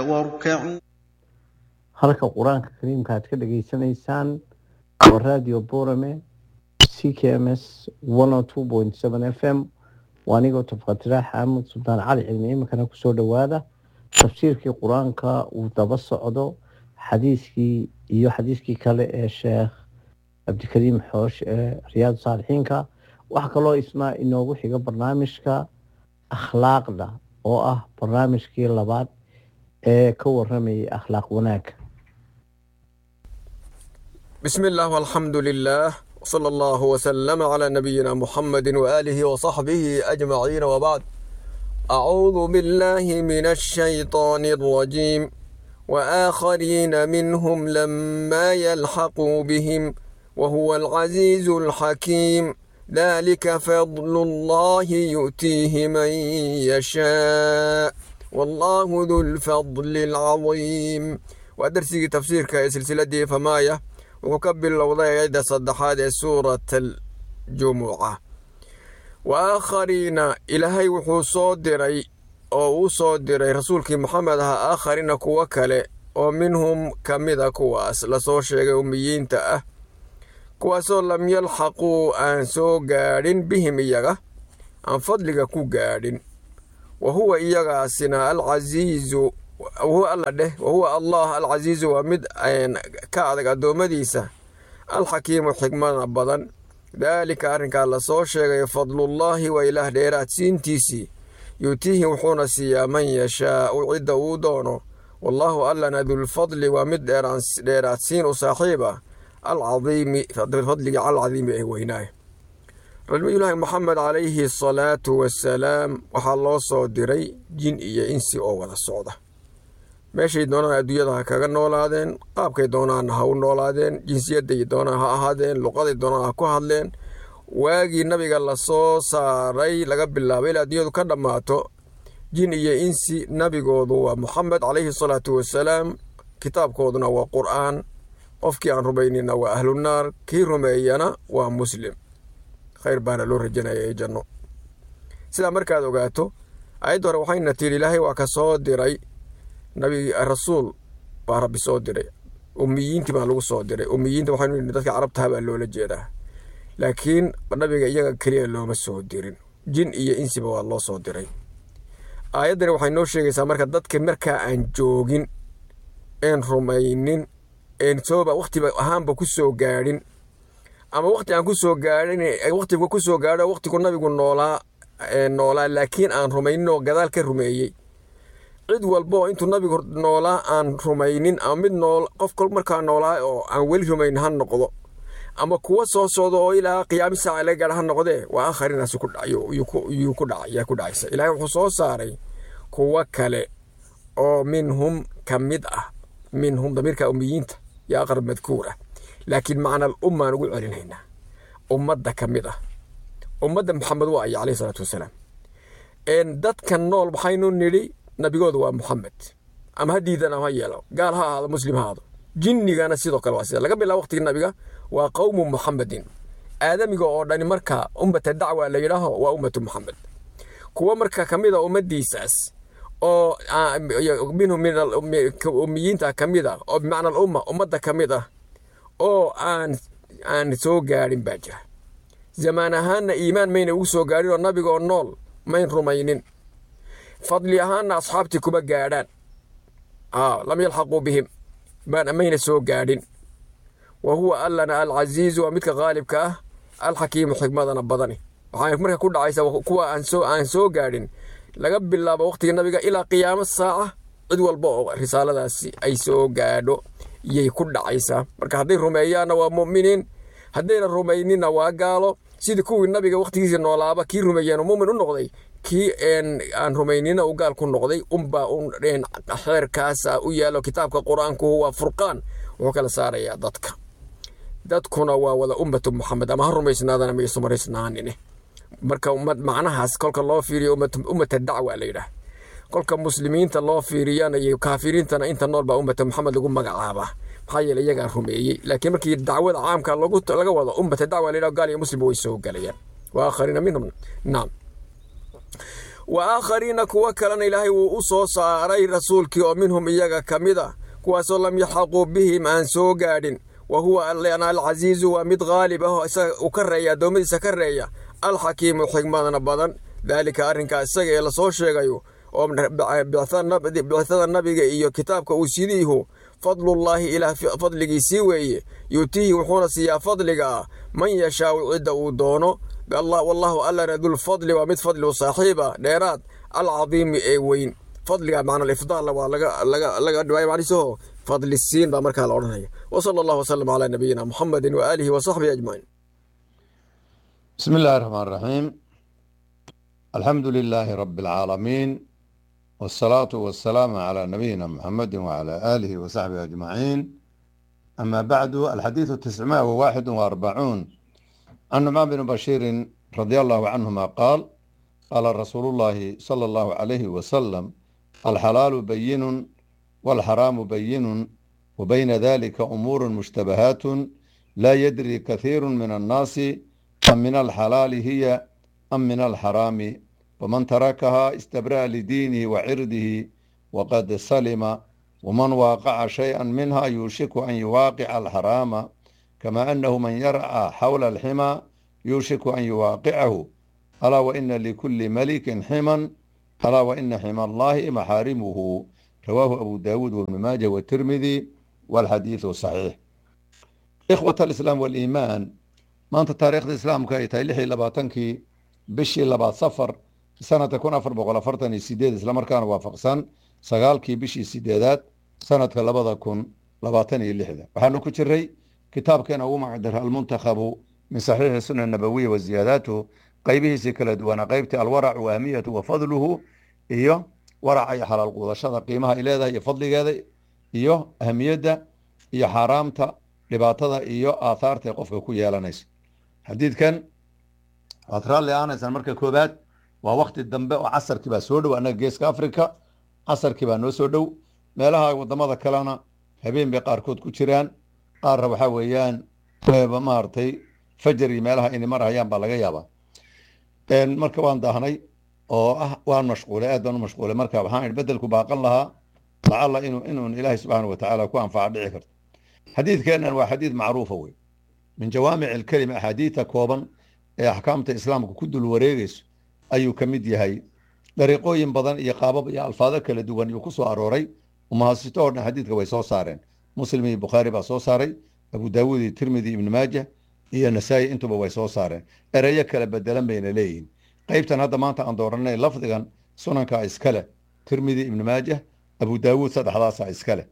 واركعوا halka qur-aanka kariimka aad ka dhageysanaysaan waa radio borame c k m s f m waa anigoo tafqatiraax axmed sultaan cali cilmi iminkana kusoo dhowaada tafsiirkii qur-aanka uu daba socdo xadiiskii iyo xadiiskii kale ee sheekh cabdikariim xoosh ee riyaad saalixiinka waxaa kaloo isna inoogu xiga barnaamijka akhlaaqda oo ah barnaamijkii labaad ee ka waramayay akhlaaq wanaagga بسم الله والحمد لله وصلى الله وسلم على نبينا محمد وآله وصحبه أجمعين وبعد أعوذ بالله من الشيطان الرجيم وآخرين منهم لما يلحقوا بهم وهو العزيز الحكيم ذلك فضل الله يؤتيه من يشاء والله ذو الفضل العظيم ودرسي تفسيرك سلسلة فمايه wuxuu ka bilowday ayadda saddexaad ee suurat aljumuca wa aakhariina ilaahay wuxuu soo diray oo uu soo diray rasuulkii moxamed aha aakhariina kuwo kale oo minhum ka mida kuwaas lasoo sheegay ummiyiinta ah kuwaasoo lam yalxaquu aan soo gaadhin bihim iyaga aan fadliga ku gaadhin wa huwa iyagaasina alcasiizu wahuwa alla dheh wahuwa allah alcasiizu waa mid ka adag addoommadiisa alxakiimu xikmada badan daalika arrinkaa lasoo sheegay fadlullaahi waa ilaah dheeraad siintiisii yuutiihi wuxuuna siiyaa man yashaau cidda uu doono wallaahu allana dulfadli waa mid dheeraadsiin u saaxiib ah alcadiimi fadligii alcadiimi ee weynaaye rasuulilaahi moxamed calayhi asalaatu wassalaam waxaa loo soo diray jin iyo insi oo wada socda meeshay doonaan adduunyada ha kaga noolaadeen qaabkay doonaan ha u noolaadeen jinsiyadday doonaan ha ahaadeen luqaday doonaan ha ku hadleen waagii nabiga lasoo saaray laga bilaabay ilaa adduunyadu ka dhammaato jin iyo insi nabigoodu waa moxamed calayhi salaatu wassalaam kitaabkooduna waa qur'aan qofkii aan rumaynina waa ahlunaar kii rumeeyana waa muslim khayr baana loo rajanaya ee janno sidaa markaad ogaato ayadda hore waxayna tidhi ilaahay waa ka soo diray nabi rasuul baa rabbi soo diray ummiyiintii baa lagu soo diray ummiyiinta waxaynu yidhi dadka carabtaha baa loola jeedaa laakiin nabiga iyaga keliya looma soo dirin jin iyo insiba waa loo soo diray aayaddani waxay noo sheegaysaa marka dadka markaa aan joogin een rumaynin een sooba wakhtiba ahaanba ku soo gaadhin ama wakhti aan ku soo gaadhin wakhtiga ku soo gaadho wakhtigu nabigu noolaa noolaa laakiin aan rumaynin oo gadaal ka rumeeyey cid walba oo intuu nabigu noolaa aan rumaynin ama mid nool qof kol markaa noolaa oo aan weli rumayn ha noqdo ama kuwa soo socda oo ilaa qiyaami saaca laga gaadha ha noqdee waa akharinaasi yuu ku dhacaya ku dhacaysa ilaahay wuxuu soo saaray kuwo kale oo minhum ka mid ah minhum damiirka ummiyiinta iyo aqrab madkuur ah laakiin macnal ummaan ugu celinaynaa ummadda ka mid ah ummadda maxamed waa aya calayhi salaatu wasalaam dadka nool waxaynu nidhi nabigooda waa moxamed ama ha diidan ama ha yeelo gaal ha ahaado muslim ha ahaado jinnigana sidoo kale waa sida laga bilaabo waqtigii nabiga waa qowmu muxamedin aadamiga oo dhani marka ummata dacwa la yidhaaho waa ummatu muxamed kuwo marka ka mid a ummaddiisaas oo minhum ummiyiinta ka mid ah oo bimacna alumma ummadda ka mid ah oo aan aan soo gaadhin baa jira zamaan ahaanna iimaan mayna ugu soo gaadhin oo nabiga oo nool mayn rumaynin fadli ahaanna asxaabtii kuma gaadhaan lam yalxaquu bihim mayna soo gaadhin wa huwa allana alcasiizu waa midka qaalibka ah alxakiimu xikmadana badani waxaa marka ku dhacaysa kuwa aan soo gaadhin laga bilaabo waqtiga nabiga ilaa qiyaamo saaca cid walba oo risaaladaasi ay soo gaadho yay ku dhacaysaa marka hadday rumeeyaanna waa mu'miniin haddayna rumayninna waa gaalo sidii kuwii nabiga waqtigiisii noolaaba kii rumeeyeen mumin u noqday kii aan rumaynina u gaal ku noqday unbaa xeerkaasa u yaalo kitaabka qur-aanku waa furqaan wuxuu kala saarayaa dadka dadkuna waa wada ummatu muxamed ama ha rumaysnaadana maysu maraysnaanine marka macnahaas kolka loo fiiriyo ummata dacwa la yidhaah kolka muslimiinta loo fiiriyana iyo kaafiriintana inta nool baa ummata muxamed lagu magacaabaa maxaa yeele iyagaa rumeeyey laakiin markii dacwada caamka laga wado ummata dacwa la yidhaho gaal iyo muslim way soo galayaan wa aakhariina minhum naam wa aakhariina kuwo kalena ilaahay wuu u soo saaray rasuulkii oo minhum iyaga ka mid ah kuwaasoo lam yaxaquu bihim aan soo gaadhin wa huwa alcasiizu waa mid qaalib ah oo isaga u ka reeya addoommadiisa ka reeya alxakiimu xigmadna badan daalika arrinkaa isaga ee lasoo sheegayo oo bicada nabiga iyo kitaabka uu sidiihu fadlullaahi ilaah fadligiisii weeye yuutiihi wuxuuna siiyaa fadliga ah man yashaau cidda uu doono wallahu allana dulfadli waa mid fadli u saaxiiba dheeraad alcadiimi ee weyn fadliga macna alifdaal waa laga dhiwaaya macnihiisaho fadli siin baa markaa la odhanaya wa sala allahu wasalam calaa nabiyina muxamedin wa aalihi wa saxbihi ajmaciin بسم الله الرحمن الرحيم الحمد لله رب العالمين والصلاة والسلام على نبينا محمد وعلى آله وصحبه أجمعين أما بعد الحديث التسعمائة وواحد وأربعون عن نعمان بن بشير رضي الله عنهما قال قال رسول الله صلى الله عليه وسلم الحلال بين والحرام بين وبين ذلك أمور مشتبهات لا يدري كثير من الناس أم من الحلال هي أم من الحرام ومن تركها استبرأ لدينه وعرضه وقد سلم ومن واقع شيئا منها يوشك أن يواقع الحرام كما أنه من يرعى حول الحمى يوشك أن يواقعه ألا وإن لكل ملك حما ألا وإن حمى الله محارمه رواه أبو داود وابن ماجه والترمذي والحديث صحيح إخوة الإسلام والإيمان maanta taariikhda islaamka ay tahay lix iyo labaatankii bishii labaad safar sanadka kun afar boqol afartan iyo sideed islamarkaana waafaqsan sagaalkii bishii sideedaad sanadka labada kun labaatan iyo lixda waxaanu ku jiray kitaabkeena ugu magacdara almuntakhabu min saxiixi suna nabawiya wa ziyaadaatuhu qeybihiisii kala duwanaa qeybtii alwaracu wa ahmiyatu wa fadluhu iyo waraca iyo xalaal quudashada qiimaha ay leedahay iyo fadligeeda iyo ahmiyadda iyo xaaraamta dhibaatada iyo aathaarta ee qofka ku yeelanaysa xadiidkan waad raalli aanaysaan marka koobaad waa wakti dambe oo casarkii baa soo dhow annaga geeska africa casarkii baa noo soo dhow meelaha wadamada kalena habeen bay qaarkood ku jiraan qaarna waxaa weeyaan maaragtay fajar iyo meelaha inay marhayaan baa laga yaabaa marka waan daahnay oo ah waan mashquulay aad baan u mashquulay marka waxaan idhi bedelku baaqan lahaa lacalla inuu inuun ilaahay subxaana wa tacaala ku anfaca dhici karto xadiidkeennan waa xadiid macruufa wey min jawaamic alkelima axaadiidta kooban ee axkaamta islaamka ku dul wareegayso ayuu ka mid yahay dariiqooyin badan iyo qaabab iyo alfaado kala duwan yuu ku soo arooray umahasito oo dhan xadiidka way soo saareen muslim iyo bukhaari baa soo saaray abu daawuud iyo tirmidi ibnu maaja iyo nasaa-i intuba way soo saareen ereyo kala bedelan bayna leeyihiin qeybtan hadda maanta aan dooranay lafdigan sunanka iskale tirmidi ibnu maaja abu daawuud saddexdaasa iskale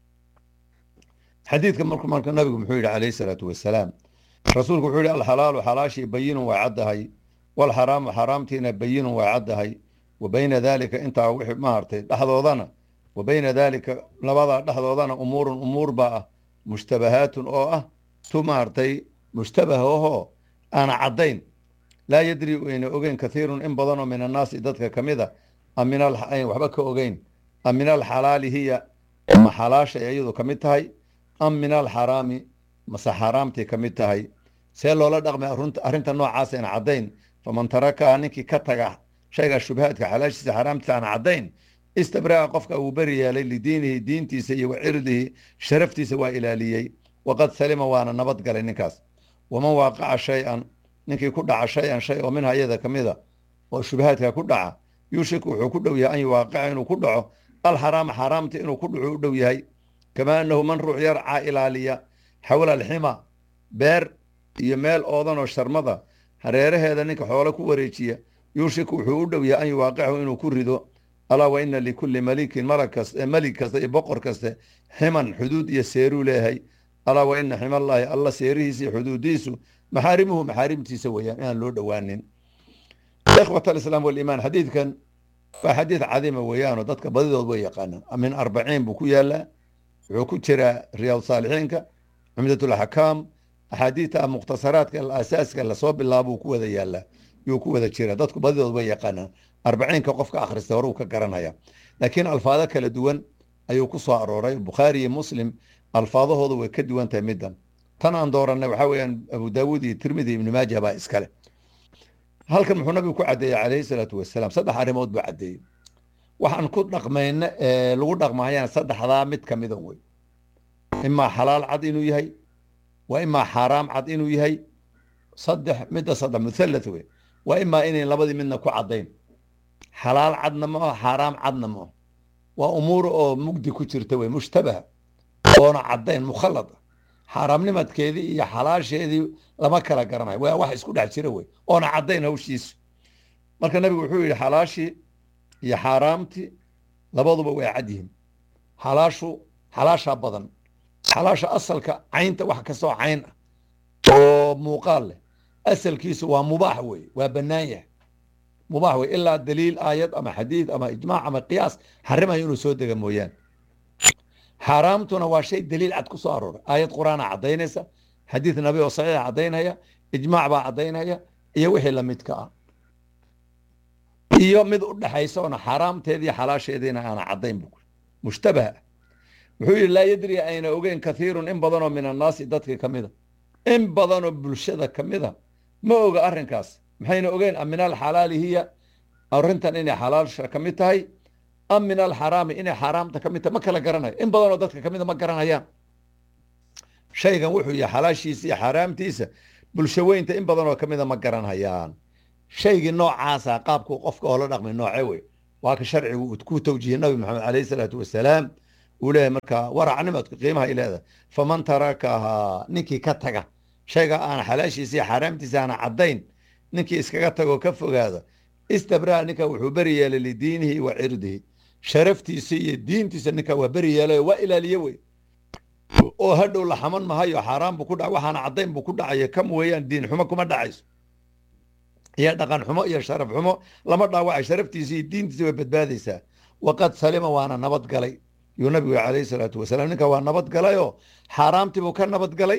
xadiidka marku marka nabigu muxuu yidhi calayhi salaatu wasalaam rasuulku wuxuu yihi alxalaalu xalaashii bayinun waa caddahay walxaraamu xaaraamtiina bayinun waa caddahay wa bayna daalika intaa wixii maartay dhexdoodana wa bayna daalika labadaa dhexdoodana umuurun umuur baa ah mushtabahaatun oo ah tu maartay mushtabah ohoo aana caddayn laa yadri ayna ogeyn kathiirun in badanoo min annaasi dadka ka mid a am min waxba ka ogeyn am min alxalaali hiya ma xalaashay iyadu ka mid tahay am min alxaraami mase xaaraamtii ka mid tahay see loola dhaqmay arrinta noocaas aan caddayn faman tarakaha ninkii ka taga shayga shubhaadka xalaashiisa xaaraamtiisa aan caddayn istabra'a qofka uu beri yeelay lidiinihi diintiisa iyo wa cirdihi sharaftiisa waa ilaaliyey waqad salima waana nabad galay ninkaas waman waaqaca shay-an ninkii ku dhaca shay-an shay oo minha iyada ka mida oo shubhaadka ku dhaca yuushiku wuxuu ku dhow yahay an yuwaaqica inuu ku dhaco alxaraama xaaraamta inuu ku dhaco u dhow yahay kamaa annahu man ruux yarcaa ilaaliya xawla alxima beer iyo meel oodanoo sharmada hareeraheeda ninka xoolo ku wareejiya yuushiku wuxuu u dhow yahay an yuwaaqicahu inuu ku rido alaa wa ina likulli malikin malag kasta melig kasta iyo boqor kaste ximan xuduud iyo seeruu leeyahay alaa wa ina ximallaahi alla seerihiisa iyo xuduudiisu maxaarimuhu maxaarimtiisa weeyaan inaan loo dhowaanin ikhwat alislaam waliimaan xadiidkan waa xadiid cadiima weeyaanoo dadka badidood way yaqaanaan min arbaciin buu ku yaalaa wuxuu ku jiraa riyaad saalixiinka cumdatulaxkaam axaadiidta mukhtasaraadka asaaska lasoo bilaabuu ku wada yaalaa yuu ku wada jiraa dadku badidood way yaqaanaan arbaciinka qofka akhrista horuu ka garanaya laakiin alfaado kala duwan ayuu ku soo arooray bukhaari iyo muslim alfaadahooda way ka duwan tahay middan tan aan dooranay waxaa weeyaan abu daawuud iyo tirmidi ibni maaja baa iskale halkan muxuu nabigu ku caddeeyey calayhi salaatu wasalaam saddex arrimood buu caddeeyey waxaan ku dhaqmayna ee lagu dhaqmahayaan saddexdaa mid ka mida wey imaa xalaal cad inuu yahay waa imaa xaaraam cad inuu yahay saddex midda saddex muthalath wey waa imaa inayn labadii midna ku caddayn xalaal cadna ma aho xaaraam cadna ma aho waa umuur oo mugdi ku jirta wey mushtabaha oona caddayn mukhallad ah xaaraamnimadkeedii iyo xalaasheedii lama kala garanayo waa wax isku dhex jira wey oona caddayn hawshiisu marka nabigu wuxuu yidhi xalaashii iyo xaaraamtii labaduba way cad yihiin xalaashu xalaashaa badan xalaasha asalka caynta wax kastoo cayn ah oo muuqaal leh asalkiisu waa mubaax wey waa bannaan yahay mubaax wey ilaa daliil aayad ama xadiid ama ijmaac ama qiyaas xarimayo inuu soo dega mooyaane xaaraamtuna waa shay daliil cad ku soo arooray aayad qur-aana caddaynaysa xadiid nabi oo saxiixa caddaynaya ijmaac baa caddaynaya iyo wixii lamidka ah iyo mid u dhexaysa oona xaaraamteedii xalaasheediina aana caddayn bu mushtabaha wuxuu yidhi laa yadri ayna ogeyn kathiirun in badanoo min annaasi dadka ka mida in badanoo bulshada ka mida ma oga arrinkaas maxayna ogeyn am min alxalaali hiya arrintan inay xalaasha ka mid tahay am min alxaraami inay xaaraamta ka mid tahay ma kala garanayo in badanoo dadka ka mida ma garanayaan shaygan wuxuu yahay xalaashiisa iyo xaaraamtiisa bulsho weynta in badanoo ka mida ma garanayaan shaygii noocaasa qaabkuu qofka oo la dhaqmay nooce wey waa ka sharcigu uu ku tawjihiyey nabi maxamed calayhi salaatu wasalaam uu leeyahay markaa waracnimadku qiimaha ay leedahay faman tarakahaa ninkii ka taga shayga aan xalaashiisa iyo xaaraamtiisa aana caddayn ninkii iskaga tagoo ka fogaada istabraa ninka wuxuu beri yeelay lidiinihi wa cirdihi sharaftiisa iyo diintiisa ninka waa beri yeelay waa ilaaliye wey oo hadhow la xaman mahayo xaaraan buu ku dhac waxaana caddayn buu ku dhacaya kam weeyaan diin xumo kuma dhacayso iyo dhaqan xumo iyo sharaf xumo lama dhaawacay sharaftiisa iyo diintiisa way badbaadaysaa waqad salima waana nabad galay yuu nabigu calayhi salaatu wasalaam ninka waa nabad galayoo xaaraamtii buu ka nabad galay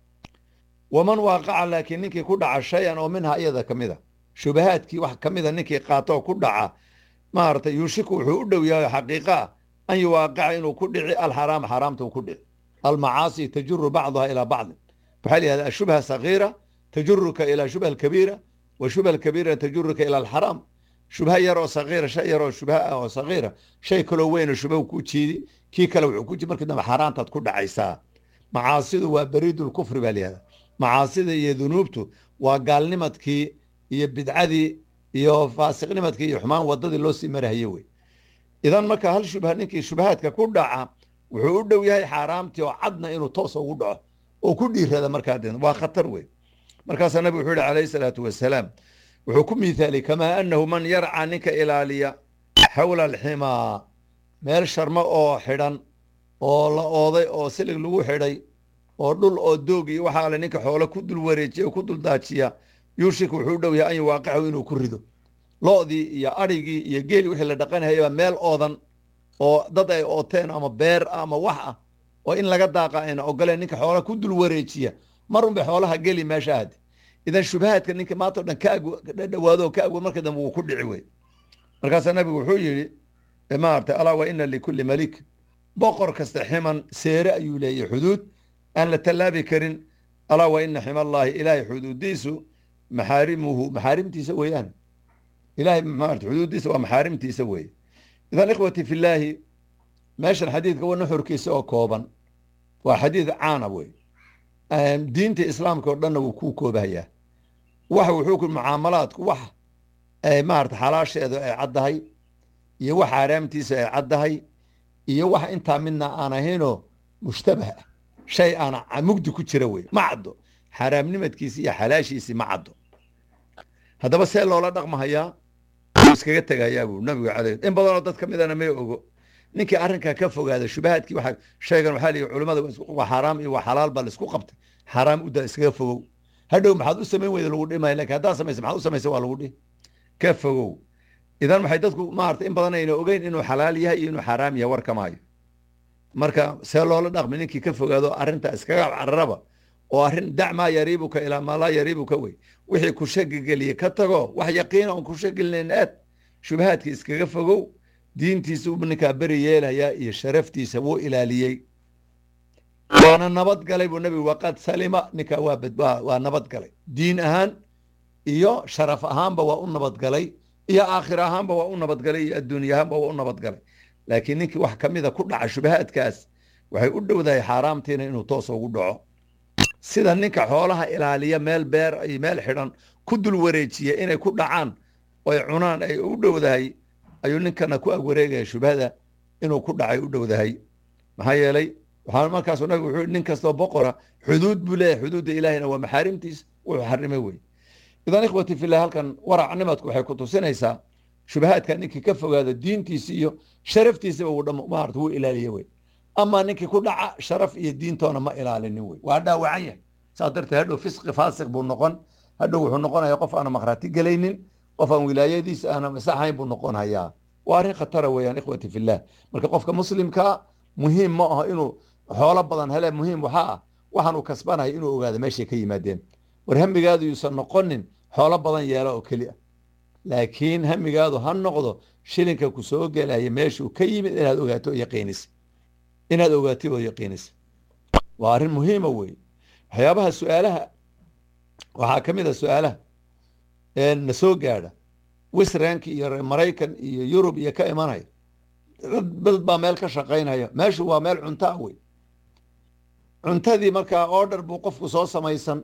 waman waaqaca laakiin ninkii ku dhaca shay-an oo minha iyada ka mid a shubahaadkii wax ka mida ninkii qaato oo ku dhaca maaragtay yuushiku wuxuu u dhow yahay xaqiiqa ah an yuwaaqica inuu ku dhici alxaraam xaaraamta uu ku dhici almacaasi tajuru bacduha ilaa bacdin waxaa la yihahda ashubha sagiira tajuruka ilaa shubha alkabiira wa shubha alkabiira tajuruka ila alxaraam shubha yar oo sagiira shay yar oo shubha ah oo sagiira shay kaloo weynoo shubha ku jiidi kii kale wuxuu ku jiidi markii dambe xaaraantaad ku dhacaysaa macaasidu waa bariidulkufri baa la yihahda macaasida iyo dunuubtu waa gaalnimadkii iyo bidcadii iyo faasiqnimadkii iyo xumaan wadadii loo sii marahaye wey idan marka hal shubha ninkii shubahaadka ku dhaca wuxuu u dhow yahay xaaraamtii oo cadna inuu toos ugu dhaco oo ku dhiirada markaa de waa khatar wey markaasaa nabigu wuxuu yihi calayhi salaatu wasalaam wuxuu ku miithaaliyey kamaa annahu man yarca ninka ilaaliya xawla alximaa meel sharmo oo xidhan oo la ooday oo silig lagu xidhay oo dhul oo doog iyo waxaa le ninka xoolo ku dul wareejiya oo ku dul daajiya yuushik wuxuu u dhow yahay an yuwaaqicahu inuu ku rido lo'dii iyo adhigii iyo geeli wixii la dhaqanhayaba meel oodan oo dad ay ooteen ama beer ama wax ah oo in laga daaqa ayna ogoleen ninka xoolaha ku dul wareejiya mar unbay xoolaha geli meesha ahdi idan shubahaadka ninka maanta o dhan ka dhawaado oo ka agwo marka dambe wuu ku dhici wey markaasaa nabigu wuxuu yidhi maarata alaa wa ina likulli malik boqor kasta ximan seere ayuu leeyahy xuduud aan la tallaabi karin alaa wa ina ximallaahi ilaahay xuduudiisu maxaarimuhu maxaarimtiisa weeyaan ilahay maarata xuduudiisa waa maxaarimtiisa weeye idan ikhwati fillaahi meeshan xadiidka wa nuxurkiisa oo kooban waa xadiid caana wey diinta islaamka oo dhanna wuu kuu koobahayaa wax wuxuu ku mucaamalaadku wax maarata xalaasheedu ay caddahay iyo wax xaaraamtiisa ay caddahay iyo wax intaa midna aan ahaynoo mushtabah ah shay aana mugdi ku jira wey ma caddo xaaraamnimadkiisi iyo xalaashiisii ma caddo haddaba see loola dhaqmahayaa wuu iskaga tegayaa buu nabigu caley in badanoo dad ka midana may ogo ninkii arrinkaa ka fogaada shubahaadkii waa shaygan waxaa lihi culimmada waa xaaraam iyo waa xalaal baa laisku qabtay xaaraam udaa iskaga fogow hadhow maxaad u samayn weyda lagu dhimaya lakin haddaad samaysa maxaad u samaysa waa lagu dhihi ka fogow idan waxay dadku maarata in badan ayna ogeyn inuu xalaal yahay iyo inuu xaaraam yahay war kamaayo marka see loola dhaqmi ninkii ka fogaado arrinta iskaga cararaba oo arrin dac maa yariibuka ilaa maa laa yariibuka wey wixii ku shagigeliye ka tago wax yaqiina oon ku shagilinayn aad shubahaadka iskaga fogow diintiisa u ninkaa beri yeelayaa iyo sharaftiisa wuu ilaaliyey waana nabad galay buu nabigu waqad salima ninkaa waa waa nabad galay diin ahaan iyo sharaf ahaanba waa u nabadgalay iyo aakhir ahaanba waa u nabadgalay iyo adduunya ahaanba waa u nabadgalay laakiin ninkii wax ka mida ku dhaca shubahaadkaas waxay u dhowdahay xaaraamtiina inuu toos ugu dhaco sida ninka xoolaha ilaaliya meel beer iyo meel xidhan ku dul wareejiya inay ku dhacaan oy cunaan ay u dhowdahay ayuu ninkana ku agwareegaya shubhada inuu ku dhacay u dhowdahay maxaa yeelay waxaa markaasu nabigu wuxuu nin kastoo boqora xuduud buu leeyahay xuduudda ilaahina waa maxaarimtiis wuxuu xarimay wey idan ikhwati fillah halkan waracnimadku waxay ku tusinaysaa shubahaadka ninkii ka fogaado diintiisi iyo sharaftiisaba uu dham maarata wuu ilaaliye wey ama ninkii ku dhaca sharaf iyo diintoona ma ilaalinin wey waa dhaawacan yahay saas darteed hadhow fisqi faasiq buu noqon hadhow wuxuu noqonaya qof aana makhraati gelaynin qof aan wilaayadiisa aana masaxayn buu noqon hayaa waa arrin khatara weeyaan ikhwati fillah marka qofka muslimkaa muhiim ma aho inuu xoolo badan hele muhiim waxaa ah waxaan uu kasbanaya inuu ogaado meeshay ka yimaadeen war hamigaadu yuusan noqonin xoolo badan yeelo oo keli ah laakiin hamigaadu ha noqdo shilinka ku soo gelaya meeshuu ka yimid inaad ogaato oo yaqiinisa inaad ogaatay oo yaqiinisa waa arrin muhiima wey waxyaabaha su-aalaha waxaa ka mid a su-aalaha na soo gaadha wisrank iyo maraykan iyo yurub iyo ka imanaya dad baa meel ka shaqaynaya meeshu waa meel cuntaa wey cuntadii markaa order buu qofku soo samaysan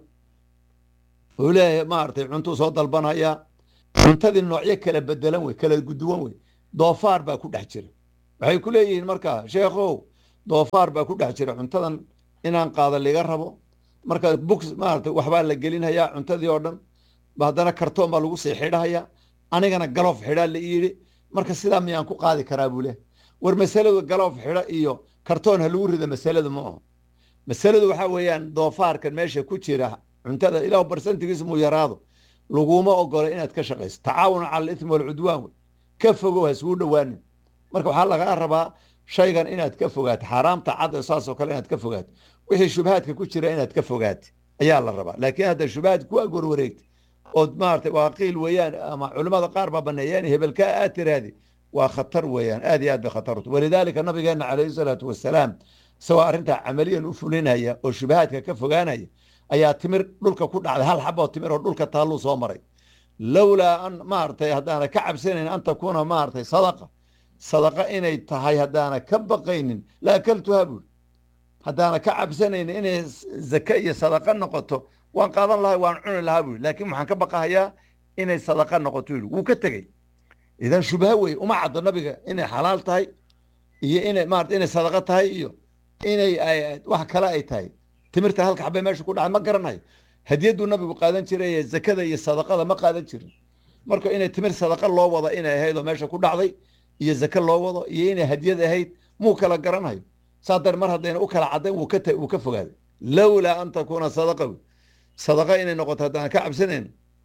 uu leeyahay maaragtay cuntuu soo dalbanaya cuntadii noocyo kala bedelan wey kala guduwan wey doofaar baa ku dhex jira waxay ku leeyihiin markaa sheekhow doofaar baa ku dhex jira cuntadan inaan qaada liga rabo marka books maarata waxbaa la gelinhayaa cuntadii oo dhan haddana kartoon baa lagu sii xidhahaya anigana galoof xidhaa la yidhi marka sidaa miyaan ku qaadi karaa buu leh war masaladu galoof xidho iyo kartoon ha lagu rida masaladu ma aho masaladu waxaa weeyaan doofaarkan meesha ku jira cuntada ilah barsantigiis muu yaraado laguma ogolo inaad ka shaqayso tacaawun cala alithmi walcudwaan wey ka fogow ha isuu dhowaanin marka waxaa lagaa rabaa shaygan inaad ka fogaato xaaraamta cad saasoo kale inaad ka fogaato wixii shubahaadka ku jira inaad ka fogaata ayaa la rabaa laakiin hadda shubahaad ku agwarwareegta ood maarata waa qiil weeyaan ama culimmada qaar baa baneeyeen hebelkaa aad tiraahdi waa khatar weeyaan aad iyo aad bay khatartu walidaalika nabigeena calayhi salaatu wasalaam isagoo arrintaa camaliyan u fulinaya oo shubahaadka ka fogaanaya ayaa timir dhulka ku dhacday hal xaboo timir oo dhulka taalluu soo maray lowlaa an maaragtay haddaana ka cabsanayn an takuuna maaragtay sadaqa sadaqa inay tahay haddaana ka baqaynin la akaltuha buuri haddaana ka cabsanayn inay zake iyo sadaqa noqoto waan qaadan lahay waan cuni lahaa buuri laakiin waxaan ka baqahayaa inay sadaqa noqoto yidhi wuu ka tegey idan shubha wey uma caddo nabiga inay xalaal tahay iyo inay maarata inay sadaqa tahay iyo inay wax kale ay tahay timirta halka xabay meesha ku dhacay ma garanayo hadiyaduu nabigu qaadan jiray zakada iyo sadaqada ma qaadan jirin marka inay timir sadaqa loo wado inay ahayd oo meesha ku dhacday iyo zake loo wado iyo inay hadiyad ahayd muu kala garanayo saa dar mar haddayna u kala caddayn wuu ka wuu ka fogaaday lowlaa an takuuna sadaqa sadaqa inay noqoto haddaan ka cabsanayn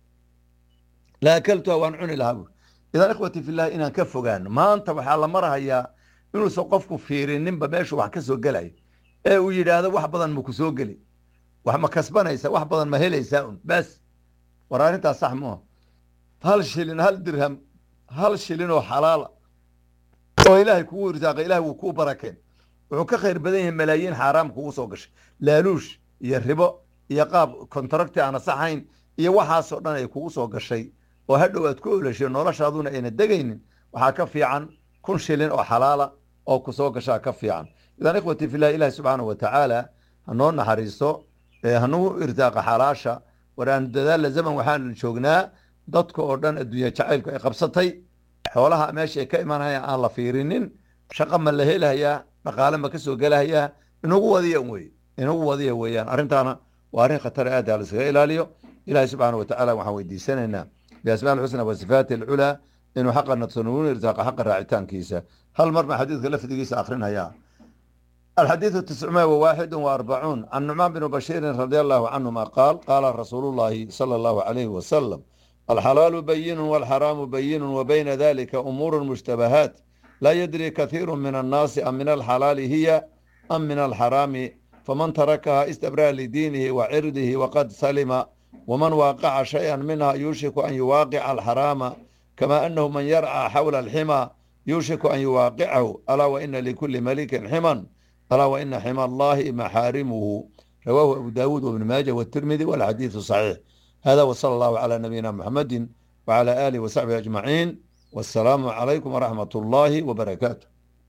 la akaltuha waan cuni lahaa buuri idan ikhwati fillahi inaan ka fogaano maanta waxaa la marahayaa inuusan qofku fiirininba meeshu wax ka soo gelayo ee uu yidhaahdo wax badan ma ku soo geli wax ma kasbanaysa wax badan ma helaysaa un bas war arrintaas sax muuha hal shilin hal dirham hal shilin oo xalaala oo ilaahay kugu irsaaqay ilahay wuu kuu barakeen wuxuu ka khayr badan yahay malaayiin xaaraam kugu soo gashay laaluush iyo ribo iyo qaab kontaracti aan asaxayn iyo waxaasoo dhan ay kugu soo gashay oo hadhow aad ku olashay noloshaaduna ayna degaynin waxaa ka fiican kun shilin oo xalaala oo ku soo gashaa ka fiican idan ikhwati fillahi ilahi subxaanahu wa tacaala hanoo naxariisto hanuu irsaaqa xalaasha war aan dadaalla zaman waxaan joognaa dadka oo dhan adduunya jacaylku ay qabsatay xoolaha meesha ay ka imanayaan aan la fiirinin shaqa ma la helahayaa dhaqaale ma ka soo gelahayaa inagu wadiya wey inagu wadiya weeyaan arrintaana waa arrin khatar aad ha laiskaga ilaaliyo ilahi subxaana wa tacaala waxaan weydiisanaynaa biasmaa alxusna wa sifaati alculaa inuu xaqa nadsanuun irsaaqa xaqa raacitaankiisa hal mar baan xadiidka lafdigiisa akrinhayaa الحديث التسعمائة وواحد وأربعون عن نعمان بن بشير رضي الله عنهما قال قال رسول الله صلى الله عليه وسلم الحلال بين والحرام بين وبين ذلك أمور مشتبهات لا يدري كثير من الناس أم من الحلال هي أم من الحرام فمن تركها استبرأ لدينه وعرضه وقد سلم ومن واقع شيئا منها يوشك أن يواقع الحرام كما أنه من يرعى حول الحمى يوشك أن يواقعه ألا وإن لكل ملك حمى ألا وإن حمى الله محارمه رواه أبو داود وابن ماجه والترمذي والحديث صحيح hada wsala allahu calaa nabiyina muxamadi wcala aalihi wasaxbihi ajmaciin wassalaamu calaykum waraxmat ullaahi wbarakaatu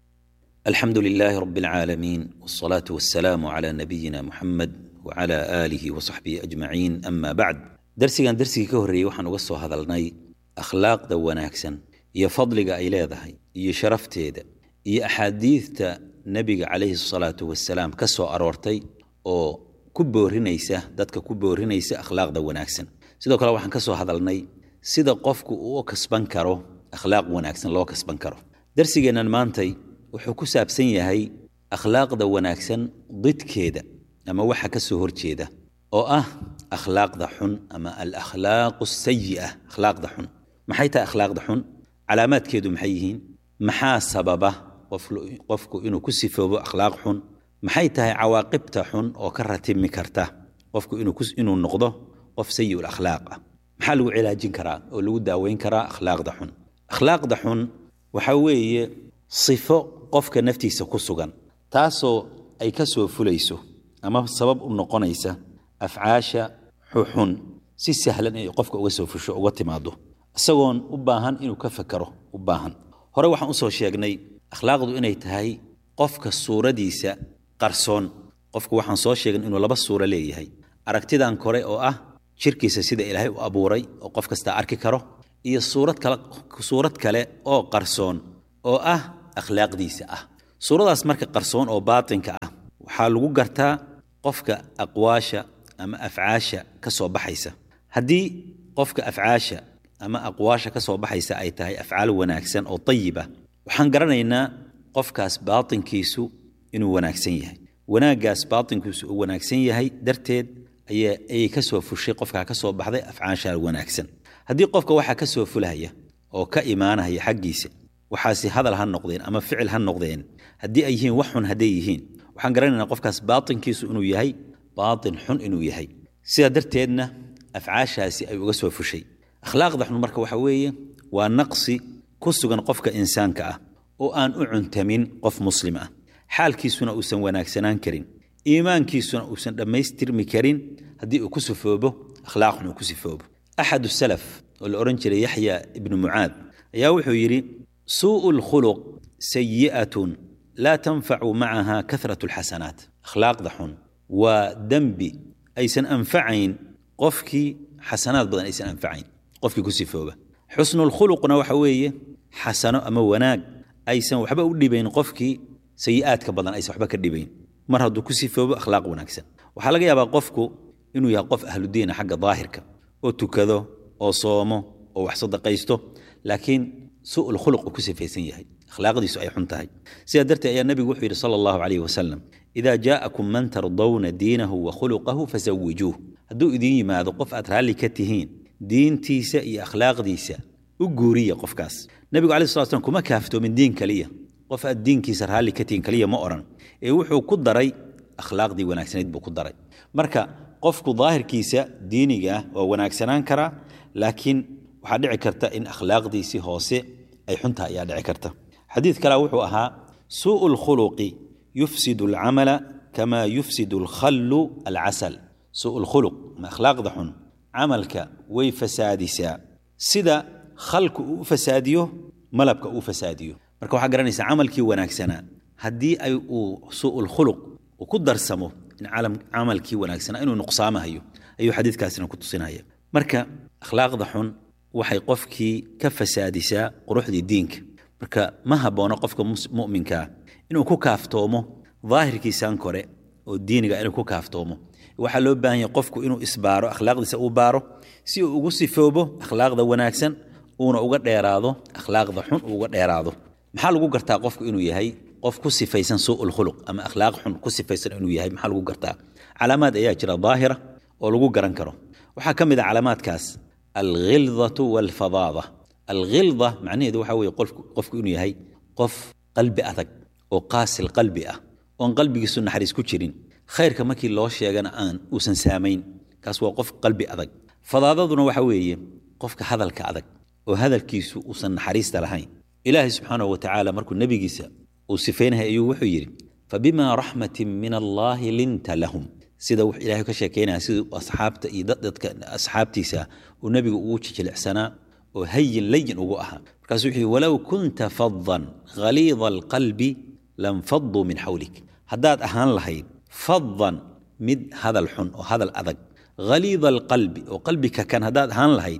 الحمد لله رب العالمين والصلاة والسلام على نبينا محمد وعلى آله وصحبه أجمعين أما بعد درسيgan درسigii ka horreeyey waxaan uga soo hadalnay akhlaaqda wanaagsan iyo fadliga ay leedahay iyo sharafteeda iyo axaadiidta nebiga calayhi salaatu wasalaam ka soo aroortay oo ku boorinaysa dadka ku boorinaysa akhlaaqda wanaagsan sidoo kale waxaan ka soo hadalnay sida qofku uu u kasban karo akhlaaq wanaagsan loo kasban karo darsigeennan maantay wuxuu ku saabsan yahay akhlaaqda wanaagsan didkeeda ama waxa ka soo horjeeda oo ah akhlaaqda xun ama alakhlaaqu sayi'a akhlaaqda xun maxay tahay akhlaaqda xun calaamaadkeedu maxay yihiin maxaa sababa qofku inuu ku sifoobo akhlaaq xun maxay tahay cawaaqibta xun oo ka ratimi karta qofku inuu noqdo qof sayiul akhlaaq ah maxaa lagu cilaajin karaa oo lagu daaweyn karaa akhlaaqda xun akhlaaqda xun waxa weeye sifo qofka naftiisa ku sugan taasoo ay ka soo fulayso ama sabab u noqonaysa afcaasha xuxun si sahlan inay qofka uga soo fusho uga timaado isagoon u baahan inuu ka fakero u baahan hore waxaan usoo sheegnay akhlaaqdu inay tahay qofka suuradiisa qarsoon qofku waxaan soo sheegnay inuu laba suuro leeyahay aragtidan kore oo ah jirkiisa sida ilaahay u abuuray oo qof kastaa arki karo iyo suurad kale suurad kale oo qarsoon oo ah akhlaaqdiisa ah suuradaas marka qarsoon oo baatinka ah waxaa lagu gartaa qofka aqwaasha ama afcaasha ka soo baxaysa haddii qofka afcaasha ama aqwaasha ka soo baxaysa ay tahay afcaal wanaagsan oo tayiba waxaan garanaynaa qofkaas baatinkiisu inuu wanaagsan yahay wanaaggaas baatinkiisu uu wanaagsan yahay darteed ayay ka soo fushay qofkaa ka soo baxday afcaasha wanaagsan haddii qofka waxaa ka soo fulahaya oo ka imaanaya xaggiisa waxaasi hadal ha noqdeen ama ficil ha noqdeen haddii ay yihiin wax xun hadday yihiin waxaan garanaynaa qofkaas baatinkiisu inuu yahay baatin xun inuu yahay sidaa darteedna afcaashaasi ay uga soo fushay akhlaaqda xun marka waxa weeye waa naqsi ku sugan qofka insaanka ah oo aan u cuntamin qof muslim ah xaalkiisuna uusan wanaagsanaan karin iimaankiisuna uusan dhammaystirmi karin haddii uu ku sifoobo akhlaaq xun uu ku sifoobo axad salaf oo la odhan jiray yaxya ibnu mucaad ayaa wuxuu yidhi suu'u lkhuluq sayi'atun laa tanfacu macaha kahratu alxasanaat akhlaaqda xun waa dembi aysan anfacayn qofkii xasanaad badan aysan anfacayn qofkii ku sifooba xusnulkhuluqna waxa weeye xasano ama wanaag aysan waxba u dhibayn qofkii sayi'aadka badan aysan waxba ka dhibayn mar hadduu ku sifoobo akhlaaq wanaagsan waxaa laga yaabaa qofku inuu yahay qof ahludiina xagga daahirka oo tukado oo soomo oo wax sadaqaysto laakiin su'ul khuluq uu ku sifaysan yahay akhlaaqdiisu ay xun tahay sidaa darteed ayaa nebigu wuxuu yidhi sala allahu calayhi wasalam idaa jaa'akum man tardawna diinahu wa khuluqahu fasawijuuh hadduu idiin yimaado qof aad raalli ka tihiin diintiisa iyo akhlaaqdiisa u guuriya qofkaas nebigu alai slat slam kuma kaaftoomin diin kaliya qof aad diinkiisa raalli ka tihiin kaliya ma odhan ee wuxuu ku daray akhlaaqdii wanaagsanayd buu ku daray marka qofku daahirkiisa diiniga ah waa wanaagsanaan karaa laakiin waxaa dhici karta in akhlaaqdiisii hoose ay xuntaha ayaa dhici karta xadiid kale wuxuu ahaa suu'u lkhuluqi yufsidu alcamala kama yufsidu alkhallu alcasal suu'u lkhuluq ma akhlaaqda xun camalka way fasaadisaa sida khalku uu u fasaadiyo malabka uu fasaadiyo marka waxaa garanaysaa camalkii wanaagsanaa haddii ay uu suu'ul khuluq uu ku darsamo in camalkii wanaagsanaa inuu nuqsaamahayo ayuu xadiidkaasina ku tusinaya marka akhlaaqda xun waxay qofkii ka fasaadisaa quruxdii diinka marka ma haboono qofka mu'minkaa inuu ku kaaftoomo daahirkiisan kore oo diiniga inuu ku kaaftoomo waxaa loo baahan yahay qofku inuu isbaaro akhlaaqdiisa uu baaro si uu ugu sifoobo akhlaaqda wanaagsan uuna uga dheeraado akhlaaqda xun uu uga dheeraado maxaa lagu gartaa qofku inuu yahay qof ku sifaysan suu'ul khuluq ama akhlaaq xun ku sifaysan inuu yahay maxaa lagu gartaa calaamaad ayaa jira daahira oo lagu garan karo waxaa ka mid a calaamaadkaas alghildatu walfadaada alghilda macnaheedu waxa weeye qofku inuu yahay qof qalbi adag oo qaasil qalbi ah oon qalbigiisu naxariis ku jirin khayrka markii loo sheegana aan uusan saamayn kaas waa qof qalbi adag fadaadaduna waxa weeye qofka hadalka adag oo hadalkiisu uusan naxariista lahayn ilaahay subxaanahu wa tacaala markuu nebigiisa uu sifaynahay ayuu wuxuu yidhi fabima raxmatin min allaahi linta lahum sida wux ilaahay ka sheekeynaya siduu asxaabta iyo dadka asxaabtiisa uu nebigu ugu jijilicsanaa oo hayin layin ugu ahaa markaasuu wuxuu yihi walow kunta fadan khaliida alqalbi lanfaduu min xawlik haddaad ahaan lahayd fadan mid hadal xun oo hadal adag khaliida alqalbi oo qalbika kan haddaad ahaan lahayd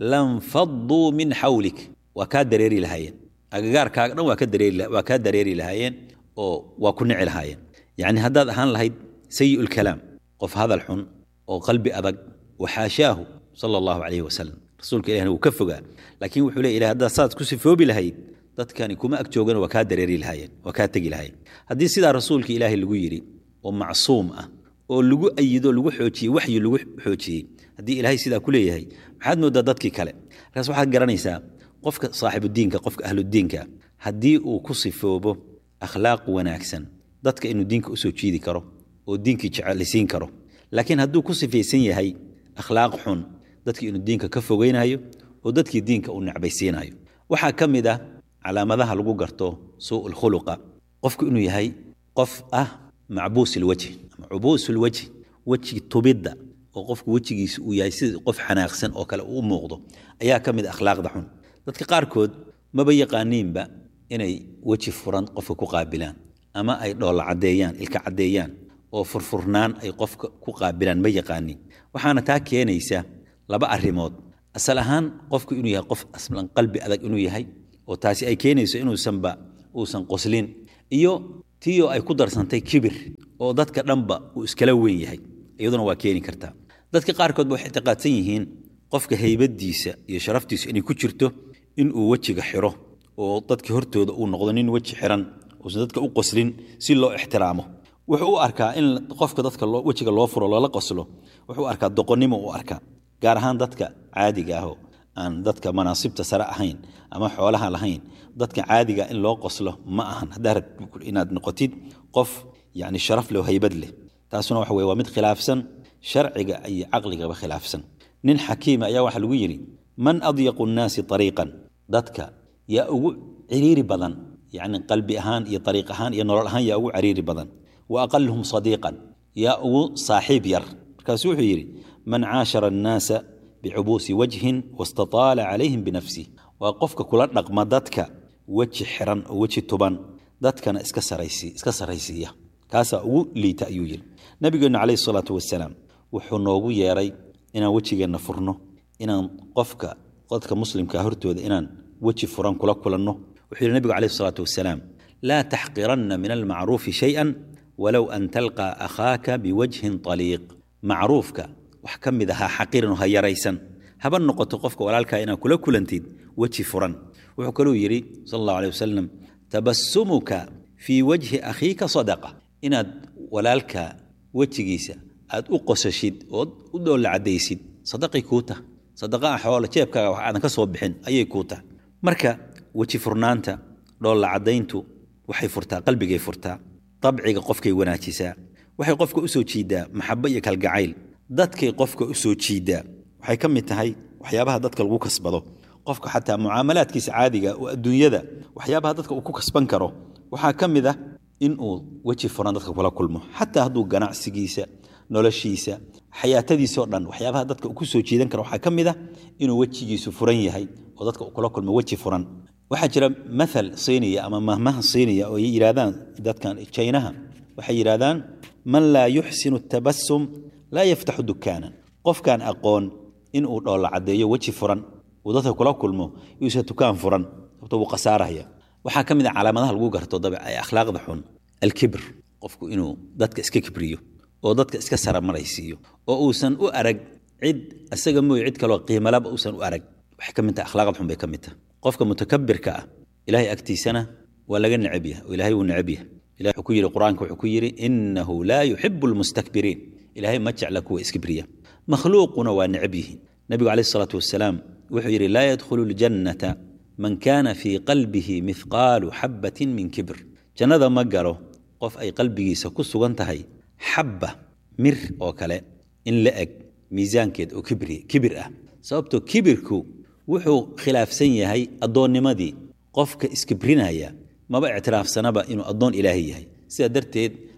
lanfaduu min xawlik waa kaa dareeri lahaayeen agagaarkaaga dhan waa kaa dareeri lahaayeen oo waa ku nici lahaayeen yacni haddaad ahaan lahayd sayi lkalaam qof hadal xun oo qalbi adag waxaashaahu sala allahu calayhi wasalam rasuulka ilahna wuu ka fogaa laakiin wuxuu leey ilahay haddaad saad ku sifoobi lahayd dadkani kuma ag joogana waa kaa dareeri lahaayeen waa kaa tegi lahaayeen haddii sidaa rasuulka ilaahay lagu yidhi oo macsuum ah oo lagu ayido lagu xoojiyey waxyi lagu xoojiyey haddii ilaahay sidaa ku leeyahay maxaad moodaa dadkii kale markaas waxaad garanaysaa qofka saaxibudiinka qofka ahludiinka haddii uu ku sifoobo akhlaaq wanaagsan dadka inuu diinka usoo jiidi karo oo diinkii jecelisiin karo laakiin hadduu ku sifaysan yahay akhlaaq xun dadkii inuu diinka ka fogeynayo oo dadkii diinka uu necbaysiinayo waxaa ka mid ah calaamadaha lagu garto suu lkhuluqa qofku inuu yahay qof ah macbuus ilwajhi ama cubuus lwajhi weji tubidda oo qofku wejigiisa uu yahay sida qof xanaaqsan oo kale uu u muuqdo ayaa ka mid akhlaaqda xun dadka qaarkood maba yaqaaniinba inay weji furan qofka ku qaabilaan ama ay dhoolla caddeeyaan ilka caddeeyaan oo furfurnaan ay qofka ku qaabilaan ma yaqaaniin waxaana taa keenaysa laba arrimood asal ahaan qofku inuu yahay qof aslan qalbi adag inuu yahay oo taasi ay keenayso inuusanba uusan qoslin iyo tiyo ay ku darsantay kibir oo dadka dhanba uu iskala weyn yahay iyaduna waa keeni kartaa dadka qaarkoodba waxay ictiqaadsan yihiin qofka haybadiisa iyo sharaftiisu inay ku jirto inuu wejiga xiro oo dadka hortooda uu noqdo nin weji xiran uusan dadka u qoslin si loo ixtiraamo wuxuu u arkaa in qofka dadka wejiga loo furo loola qoslo wuxuu arkaa doqonnimo u arkaa gaar ahaan dadka caadiga ahoo aan dadka manaasibta sare ahayn ama xoolaha lahayn dadka caadiga in loo qoslo ma ahan haddaa inaad noqotid qof yani sharaf leh oo haybad leh taasuna waxa weye waa mid khilaafsan sharciga iyo caqligaba khilaafsan nin xakiima ayaa waxaa lagu yidhi man adyaqu nnaasi ariiqan dadka yaa ugu ciriiri badan yani qalbi ahaan iyo ariiq ahaan iyo nolol ahaan yaa ugu ciriiri badan wa aqaluhum sadiiqan yaa ugu saaxiib yar markaasu wuxuu yidhi man caashara annaasa bicubuusi wajhin wastataala calayhim binafsih waa qofka kula dhaqma dadka weji xiran oo weji tuban dadkana iska saraysiiya kaasaa ugu liita ayuu yidhi nabigeennu calayhi salaatu wasalaam wuxuu noogu yeeray inaan wejigeenna furno inaan qofka dadka muslimka hortooda inaan weji furan kula kulanno wuxuu yidhi nabigu calayhi salaatu wasalaam laa taxqiranna min almacruufi shay-an walow an talqaa akhaaka biwajhin طaliiq macruufka wax ka mid ahaa xaqirin ha yaraysan haba noqoto qofka walaalkaa inaad kula kulantid weji furan wuxuu kaluu yidhi sal allahu alay wasalam tabasumuka fii wajhi akhiika sadaqa inaad walaalka wejigiisa aad u qosashid ood u dhoolla caddaysid sadaqay kuu tah sadaqa ah xoola jeebkaaga wax aadan ka soo bixin ayay kuu tahay marka weji furnaanta dhoolla caddayntu waxay furtaa qalbigay furtaa dabciga qofkay wanaajisaa waxay qofka u soo jiidaa maxabo iyo kalgacayl dadkay qofka u soo jiidaa waxay ka mid tahay waxyaabaha dadka lagu kasbado qofka xataa mucaamalaadkiisa caadiga oo adduunyada waxyaabaha dadka uu ku kasban karo waxaa ka mid ah inuu weji furan dadka kula kulmo xataa hadduu ganacsigiisa noloshiisa xayaatadiisao dhan waxyaabaha dadka uu ku soo jiidan karo waxaa ka mid ah inuu wejigiisu furan yahay oo dadka uu kula kulmo weji furan waxaa jira maal siiniya ama mahmaha siiniya oo yidhaahdaan dadkan jaynaha waxay yidhaahdaan man laa yuxsinu tabasum laa yaftaxu dukaanan qofkaan aqoon inuu dhoolla caddeeyo weji furan uu dadka kula kulmo yuusa dukaan furan sababto wuu khasaaraya waxaa ka mid a calaamadaha lagu garto dabe ee akhlaaqda xun alkibr qofku inuu dadka iska kibriyo oo dadka iska saramaraysiiyo oo uusan u arag cid isaga mooye cid kaloo qiimalaba uusan u arag waxay ka mid tahay akhlaaqda xun bay ka mid tahay qofka mutakabirka ah ilaahay agtiisana waa laga necab yahay oo ilaahay wuu necab yahay ilahay wuxuu ku yidhi qur-aanka wuxuu ku yidhi innahu laa yuxibu almustakbiriin ilaahay ma jecla kuwa iskibriya makhluuquna waa necab yihiin nabigu calayhi salaatu wasalaam wuxuu yidhi laa yadkhulu ljannata man kaana fii qalbihi mithqaalu xabbatin min kibr jannada ma galo qof ay qalbigiisa ku sugan tahay xabba mir oo kale in la eg miisaankeed oo kibri kibir ah sababtoo kibirku wuxuu khilaafsan yahay addoonnimadii qofka iskibrinaya maba ictiraafsanaba inuu addoon ilaahay yahay sidaa darteed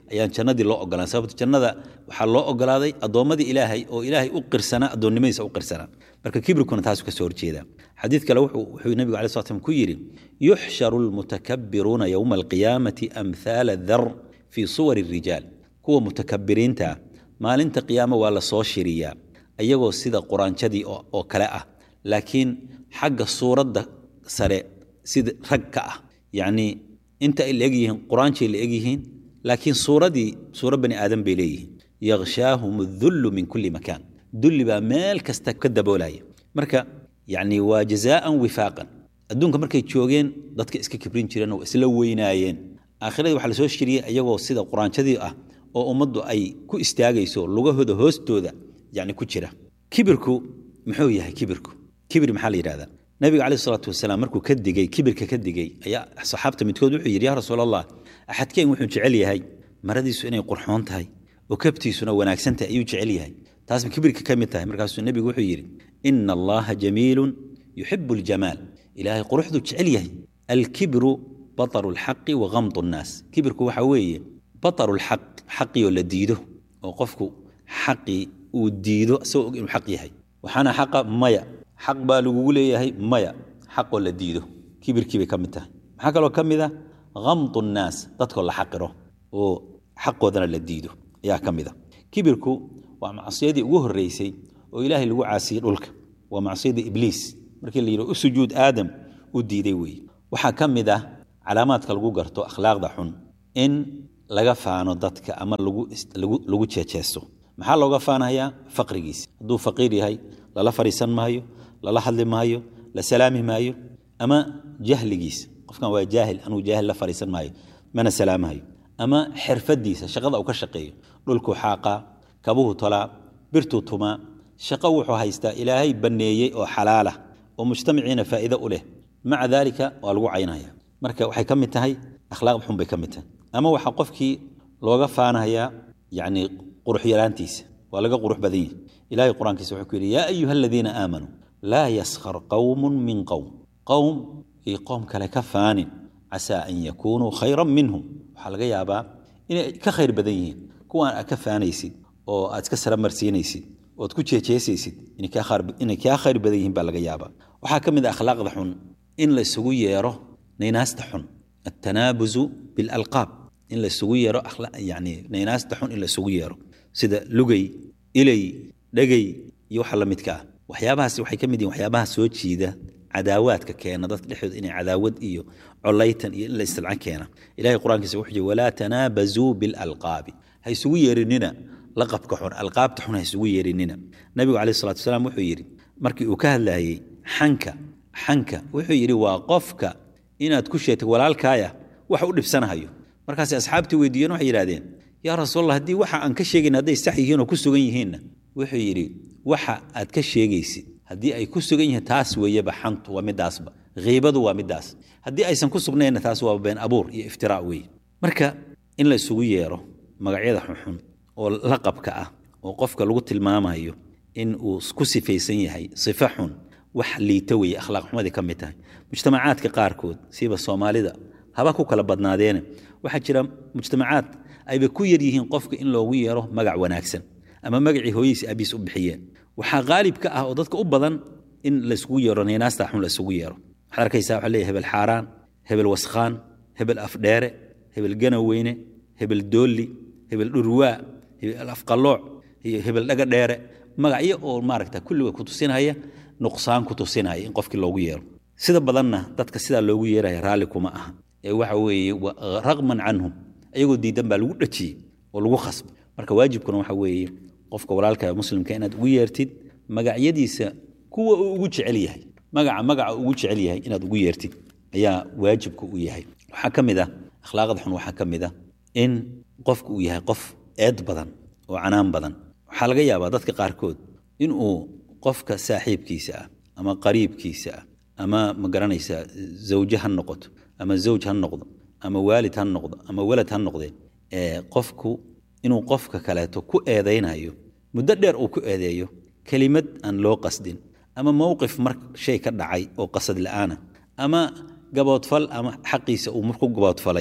ayaan jannadii loo ogolaan sababto jannada waxaa loo ogolaaday addoommadii ilaahay oo ilaahay u qirsanaa addoonnimadiisa u qirsanaa marka kibrikuna taasu ka soo horjeeda xadiid kale wuxuu nebigu alai slat slam ku yidhi yuxsharu almutakabbiruuna yowma alqiyaamati amhaala dar fii suwari rijaal kuwa mutakabiriinta ah maalinta qiyaamo waa la soo shiriyaa iyagoo sida quraanjadii oo kale ah laakiin xagga suuradda sare sida rag ka ah yacnii inta ay la egyihiin quraanjay la egyihiin laakiin suuradii suura bani aadan bay leeyihiin yakhshaahum adullu min kulli makaan dulli baa meel kasta ka daboolaya marka yacni waa jazaa'an wifaaqan adduunka markay joogeen dadka iska kibrin jireen oo isla weynaayeen aakhiradii waxaa la soo shiriyey iyagoo sida quraanjadii ah oo ummaddu ay ku istaagayso lugahooda hoostooda yacni ku jira kibirku muxuu yahay kibirku kibir maxaa la yidhahdaa nabiga caleyh isalaatu wasalaam markuu ka digey kibirka ka digey ayaa saxaabta midkood wuxuu yidhi yaa rasuul allah axadkeen wuxuu jecel yahay maradiisu inay qurxoon tahay oo kabtiisuna wanaagsan tahay ayuu jecel yahay taasba kibirka ka mid tahay markaasuu nebigu wuxuu yidhi ina allaha jamiilun yuxibu aljamaal ilaahay quruxduu jecel yahay alkibru bataru lxaqi wa gamdu nnaas kibirku waxa weeye bataru lxaq xaqii oo la diido oo qofku xaqii uu diido isagoo og inuu xaq yahay waxaana xaqa maya xaq baa lagugu leeyahay maya xaqoo la diido kibirkii bay ka mid tahay maxaa kaloo ka mid ah gamdu nnaas dadkoo la xaqiro oo xaqoodana la diido ayaa ka mid a kibirku waa macsiyadii ugu horreysay oo ilaahay lagu caasiyey dhulka waa macsiyadii ibliis markii la yidhi u sujuud aadam u diiday weeye waxaa ka mid ah calaamaadka lagu garto akhlaaqda xun in laga faano dadka ama lagu jeejeesto maxaa looga faanayaa faqrigiisa hadduu faqiir yahay lala fadhiisan maayo lala hadli maayo la salaami maayo ama jahligiisa qofkan waa jaahil anuu jaahil la fadhiisan maayo mana salaamahayo ama xirfadiisa shaqada uu ka shaqeeyo dhulkuu xaaqaa kabuhu tolaa birtuu tumaa shaqo wuxuu haystaa ilaahay banneeyey oo xalaalah oo mujtamaciina faa'iido u leh maca daalika waa lagu caynaya marka waxay ka mid tahay akhlaaq xun bay ka mid tahay ama waxaa qofkii looga faanayaa yacni qurux yaraantiisa waa laga qurux badan yahi ilahay qur-aankiisa wuxuu ku yidhi yaa ayuha aladiina aamanuu laa yaskhar qowmun min qowm qowm iyo qowm kale ka faanin casaa an yakuunuu khayran minhum waxaa laga yaabaa inay ka khayr badan yihiin kuwaan aad ka faanaysid oo aad iska saramarsiinaysid ood ku jeejeesaysid inay kaa khayr badan yihiin baa laga yaabaa waxaa ka mid a akhlaaqda xun in la isugu yeero naynaasta xun altanaabuzu bilalqaab in la isugu yeero yani naynaasta xun in la isugu yeero sida lugay ilay dhegay iyo waxa la midka ah waxyaabahaas waxay ka mid yihin waxyaabaha soo jiida cadaawaadka keena dadka dhexdooda inay cadaawad iyo colaytan iyo in la istilcan keena ilahay qur-aankiisa wuxuu yidhi walaa tanaabazuu bilalqaabi ha isugu yeerinina laqabka xun alqaabta xun ha isugu yeerinina nabigu calayh salatu wasalaam wuxuu yidhi markii uu ka hadlayey xanka xanka wuxuu yidhi waa qofka inaad ku sheegtay walaalkaaya wax u dhibsanahayo markaasay asxaabtii weydiiyeen waxay yidhahdeen yaa rasuulallah haddii waxa aan ka sheegayn hadday sax yihiin oo ku sugan yihiinna wuxuu yidhi waxa aad ka sheegaysid haddii ay ku sugan yihiin taas weeyeba xantu waa midaasba khiibadu waa midaas haddii aysan ku sugnaynna taas waa been abuur iyo iftiraa weeye marka in la isugu yeero magacyada xunxun oo laqabka ah oo qofka lagu tilmaamayo in uu ku sifaysan yahay sifo xun wax liita weeye akhlaaq xumadii ka mid tahay mujtamacaadka qaarkood siiba soomaalida haba ku kala badnaadeene waxaa jira mujtamacaad ayba ku yar yihiin qofka in loogu yeero magac wanaagsan ama magacii hooyadiisi abiis u bixiyeen waxaa qaalib ka ah oo dadka u badan in laisugu yeero naynaasta xun laisugu yeero waxaad arkaysaa waxaa leeyahay hebel xaaraan hebel waskhaan hebel afdheere hebel ganaweyne hebel doolli hebel dhurwaa hebel afqallooc iyo hebel dhaga dheere magacyo oo maaragta kulliga ku tusinaya nuqsaan ku tusinaya in qofkii loogu yeero sida badanna dadka sidaa loogu yeeraya raalli kuma aha ee waxa weeye raqman canhum ayagoo diidan baa lagu dhajiyey oo lagu khasbay marka waajibkuna waxa weeye qofka walaalka muslimka inaad ugu yeertid magacyadiisa kuwa uu ugu jecel yahay magaca magaca ugu jecel yahay inaad ugu yeertid ayaa waajibka u yahay waxaa ka mid ah akhlaaqda xun waxaa ka mid ah in qofka uu yahay qof eed badan oo canaan badan waxaa laga yaabaa dadka qaarkood inuu qofka saaxiibkiisa ah ama qariibkiisa ah ama ma garanaysaa zawje ha noqoto ama zawj ha noqdo ama waalid ha noqdo ama walad ha noqdee ee qofku inuu qofka kaleeto ku eedaynayo muddo dheer uu ku eedeeyo kelimad aan loo qasdin ama mowqif mar shay ka dhacay oo qasad la'aana ama gaboodfal ama xaqiisa uu marku gaboodfalay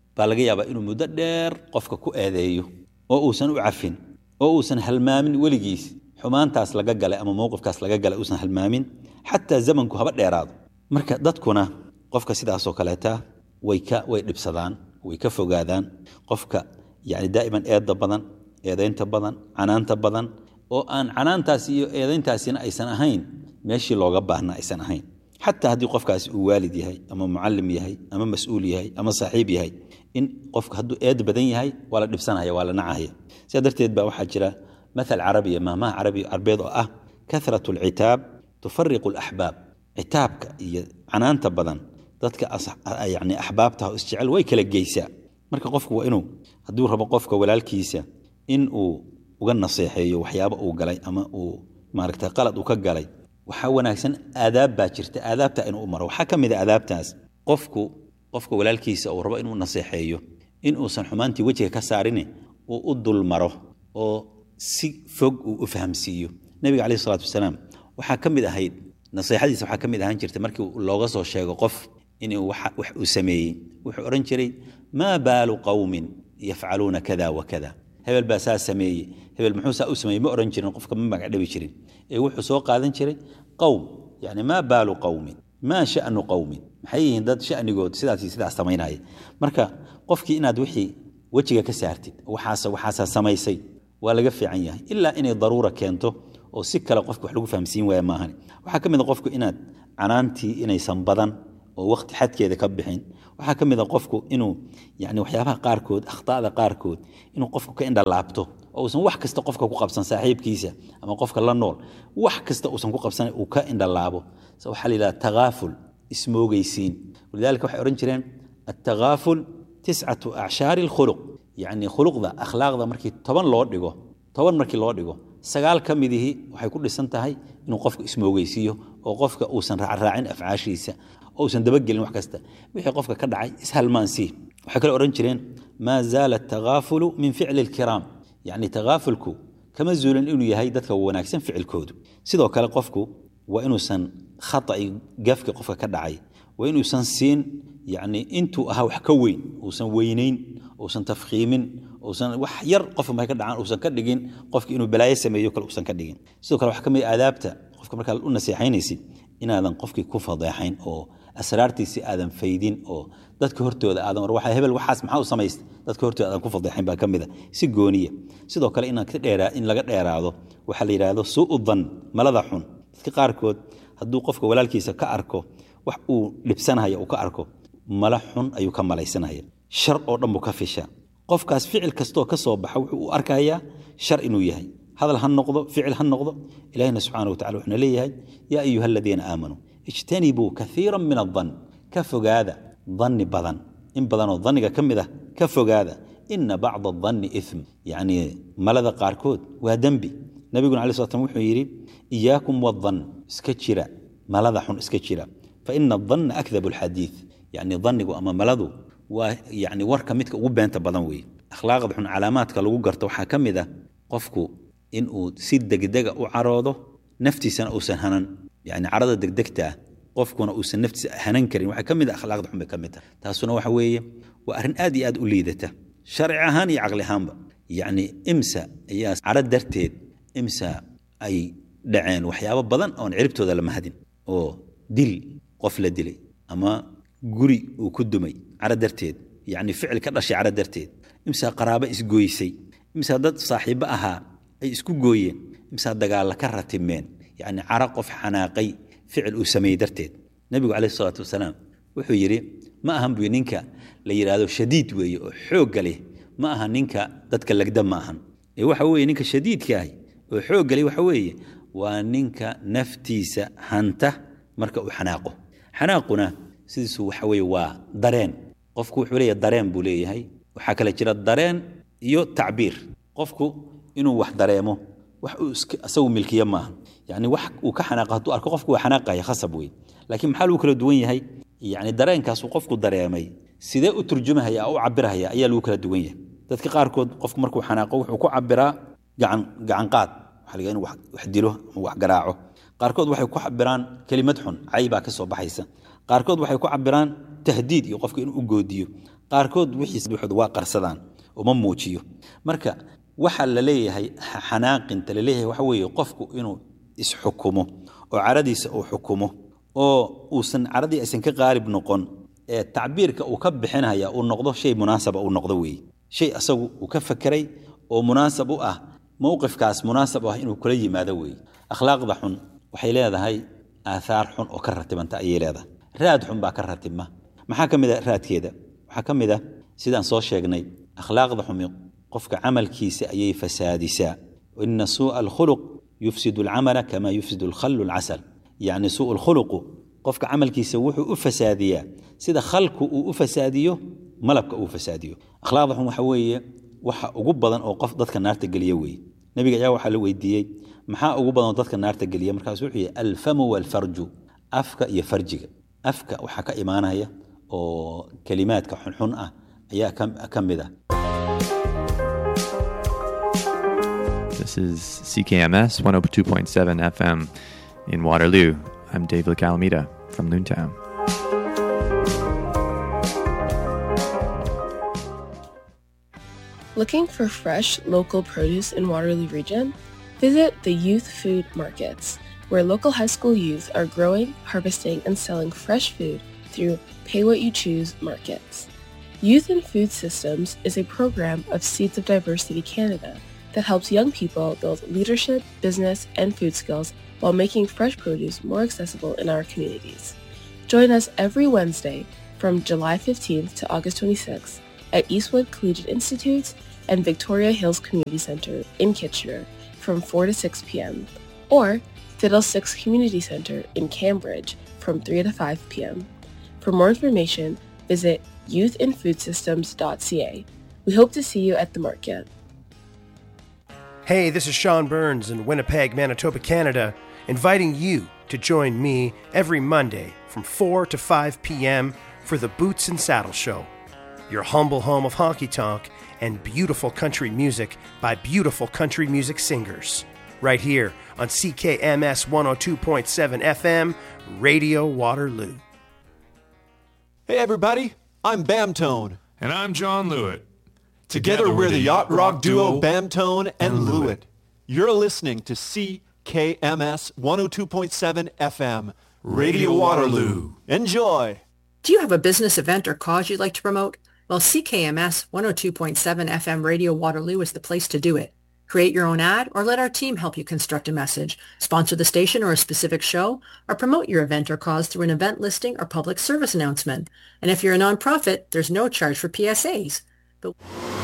baa laga yaabaa inuu muddo dheer qofka ku eedeeyo oo uusan u cafin oo uusan halmaamin weligiis xumaantaas laga galay ama mowqifkaas laga galay uusan halmaamin xataa zamanku haba dheeraado marka dadkuna qofka sidaasoo kaleeta way ka way dhibsadaan way ka fogaadaan qofka yani daa'iman eedda badan eedaynta badan canaanta badan oo aan canaantaas iyo eedayntaasina aysan ahayn meeshii looga baahna aysan ahayn xataa haddii qofkaasi uu waalid yahay ama mucalim yahay ama mas-uul yahay ama saaxiib yahay in qofka hadduu eed badan yahay waa la dhibsanaya waa la nacahaya sidaa darteed baa waxaa jira mathal carabiya maahmaha carabi carbeed oo ah kahratu alcitaab tufariqu alaxbaab citaabka iyo canaanta badan dadka yani axbaabtaha oo isjecel way kala geysaa marka qofku waa inuu hadduu rabo qofka walaalkiisa in uu uga naseexeeyo waxyaabo uu galay ama uu maaragta qalad uu ka galay waxaa wanaagsan aadaab baa jirta aadaabta inuu u maro waxaa ka mid a aadaabtaas qofku qofka walaalkiisa uu rabo inuu naseexeeyo in uusan xumaantii wejiga ka saarine uu u dulmaro oo si fog uu u fahamsiiyo nebiga caleyhi salaatu wasalaam waxaa ka mid ahayd naseexadiisa waxaa ka mid ahaan jirta markii looga soo sheego qof inuu wax uu sameeyey wuxuu odhan jiray maa baalu qowmin yafcaluuna kada wa kada hebel baa saa sameeyey hebel muxuu saa u sameeyey ma odhan jirin qofka ma magacdhabi jirin ee wuxuu soo qaadan jiray qowm yani maa baalu qowmin maa shanu qowmin maxay yihiin dad shanigood sidaas sidaas samaynaya marka qofkii inaad wixii wejiga ka saartid waxaas waxaasaa samaysay waa laga fiican yahay ilaa inay daruura keento oo si kale qofka wax lagu fahamsiin waaya maahan waxaa ka mid a qofku inaad canaantii inaysan badan oo waqti xadkeeda ka bixin waxaa ka mid a qofku inuu yani waxyaabaha qaarkood akhtaada qaarkood inuu qofku ka indhalaabto oo uusan wax kasta qofka ku qabsan saaxiibkiisa ama qofka la nool wax kasta uusan ku qabsan uu ka indhalaabo waxaa la yidhaha takaaful ismoogeysiin walidaalika waxay odhan jireen attakaaful tiscatu acshaari alkhuluq yacni khuluqda akhlaaqda markii toban loo dhigo toban markii loo dhigo sagaal ka midihii waxay ku dhisan tahay inuu qofku ismoogeysiiyo oo qofka uusan raacraacin afcaashiisa oo uusan dabagelin wax kasta wixii qofka ka dhacay ishalmaansii waxay kale odhan jireen maa zaala atakaafulu min ficli alkiraam yacni takaafulku kama zuulin inuu yahay dadka wanaagsan ficilkoodu sidoo kale qofku waa inuusan khata'i gafki qofka ka dhacay waa inuusan siin yacni intuu ahaa wax ka weyn uusan weynayn uusan tafkhiimin uusan wax yar qofka markay ka dhacaan uusan ka dhigin qofki inuu balaayo sameeyo kale uusan ka dhigin sidoo kale waxaa ka mid aadaabta qofka markaa u naseexaynaysid inaadan qofkii ku fadeexayn oo asraartiisi aadan faydin oo dadka hortooda aadan war waxa hebel waxaas maxaa u samaystay dadka hortooda aadan ku fadeexayn baa ka mid a si gooniya sidoo kale inaan ka dheeraa in laga dheeraado waxaa la yidhaahdo suu dan malada xun dadka qaarkood hadduu qofka walaalkiisa ka arko wax uu dhibsanaya uu ka arko mala xun ayuu ka malaysanaya shar oo dhan buu ka fisha qofkaas ficil kastoo ka soo baxa wuxuu u arkayaa shar inuu yahay hadal ha noqdo ficil ha noqdo ilahina subxaana watacala wuxuuna leeyahay yaa ayuha aladiina aamanuu ijtanibuu kaiira min adan ka fogaada danni badan in badanoo danniga ka mid ah ka fogaada ina bacda adanni ithm yacni malada qaarkood waa dembi nabiguna alai slat slam wuxuu yidhi iyaakum wadan iska jira malada xun iska jira faina adanna akdabu alxadiid yacni dannigu ama maladu waa yacni warka midka ugu beenta badan weeye akhlaaqda xun calaamaadka lagu garto waxaa ka mid ah qofku inuu si degdega u caroodo naftiisana uusan hanan yani carada degdegta ah qofkuna uusan naftiisa hanan karin waxaa ka mid a akhlaaqda xun bay ka mid tahay taasuna waxa weeye waa arrin aad iyo aad u liidata sharci ahaan iyo caqli ahaanba yacni imsa ayaa caro darteed imsa ay dhaceen waxyaabo badan oon ciribtooda la mahadin oo dil qof la dilay ama guri uu ku dumay caro darteed yacni ficil ka dhashay caro darteed imsaa qaraabo isgooysay imsaa dad saaxiibbo ahaa ay isku gooyeen imsaa dagaalla ka ratimeen yacni caro qof xanaaqay ficil uu sameeyey darteed nebigu calayhi salaatu wasalaam wuxuu yidhi ma ahan buy ninka la yidhaahdo shadiid weeye oo xoogga leh ma aha ninka dadka legda ma ahan ee waxa weeye ninka shadiidka ahi oo xoogga leh waxa weeye waa ninka naftiisa hanta marka uu xanaaqo xanaaquna sidiisu waxa weeye waa dareen qofku wuxuu leeyahay dareen buu leeyahay waxaa kale jira dareen iyo tacbiir qofku inuu wax dareemo wax uu isagu milkiye maaha yani wax uu ka xanaaqo hadduu arko qofku waa xanaaqaya khasab wey laakiin maxaa lagu kala duwan yahay yani dareenkaasuu qofku dareemay sidee u turjumahaya u cabirahaya ayaa lagu kala duwan yahay dadka qaarkood qofku markuu xanaaqo wuxuu ku cabiraa gacan gacanqaad waxa laga inu wax dilo ama wax garaaco qaarkood waxay ku cabiraan kelimad xun cay baa ka soo baxaysa qaarkood waxay ku cabiraan tahdiid iyo qofka inuu u goodiyo qaarkood wixiis buuxood waa qarsadaan uma muujiyo marka waxa la leeyahay xanaaqinta la leeyahay waxa weeye qofku inuu isxukumo oo caradiisa uu xukumo oo uusan caradii aysan ka qaalib noqon ee tacbiirka uu ka bixinaya uu noqdo shay munaasaba uu noqdo weeye shay asagu uu ka fakeray oo munaasab u ah mowqifkaas munaasab u ah inuu kula yimaado weeye akhlaaqda xun waxay leedahay aathaar xun oo ka ratibanta ayay leedahay raad xun baa ka ratibma maxaa ka mid a raadkeeda waxaa ka mid ah sidaan soo sheegnay akhlaaqda xumi qofka camalkiisa ayay fasaadisaa ina suu'a alkhuluq yufsidu alcamala kama yufsidu alkhallu alcasal yacni suu'u alkhuluqu qofka camalkiisa wuxuu u fasaadiyaa sida khalku uu u fasaadiyo malabka uu fasaadiyo akhlaaqda xun waxa weeye waxa ugu badan oo qof dadka naarta geliya weeye nebiga ayaa waxaa la weydiiyey maxaa ugu badan oo dadka naarta geliya markaas wuxuu yihi alfamu walfarju afka iyo farjiga afka waxaa ka imaanaya oo kelimaadka xunxun ah ayaa ka mid ah This is CKMS 102.7 FM in Waterloo. I'm David Calamita from Noontown. Looking for fresh local produce in Waterloo region? Visit the Youth Food Markets, where local high school youth are growing, harvesting, and selling fresh food through Pay What You Choose markets. Youth in Food Systems is a program of Seeds of Diversity Canada that helps young people build leadership, business, and food skills while making fresh produce more accessible in our communities. Join us every Wednesday from July 15th to August 26th at Eastwood Collegiate Institute and Victoria Hills Community Center in Kitchener from 4 to 6 p.m. or Fiddle 6 Community Center in Cambridge from 3 to 5 p.m. For more information, visit youthinfoodsystems.ca. We hope to see you at the market. Hey, this is Sean Burns in Winnipeg, Manitoba, Canada, inviting you to join me every Monday from 4 to 5 p.m. for the Boots and Saddle Show, your humble home of honky tonk and beautiful country music by beautiful country music singers. Right here on CKMS 102.7 FM, Radio Waterloo. Hey, everybody, I'm Bamtone. And I'm John Lewitt. Together, we're the yacht rock duo Bamtone and Lewitt. You're listening to CKMS 102.7 FM, Radio Waterloo. Enjoy. Do you have a business event or cause you'd like to promote? Well, CKMS 102.7 FM Radio Waterloo is the place to do it. Create your own ad or let our team help you construct a message, sponsor the station or a specific show, or promote your event or cause through an event listing or public service announcement. And if you're a nonprofit, there's no charge for PSAs. But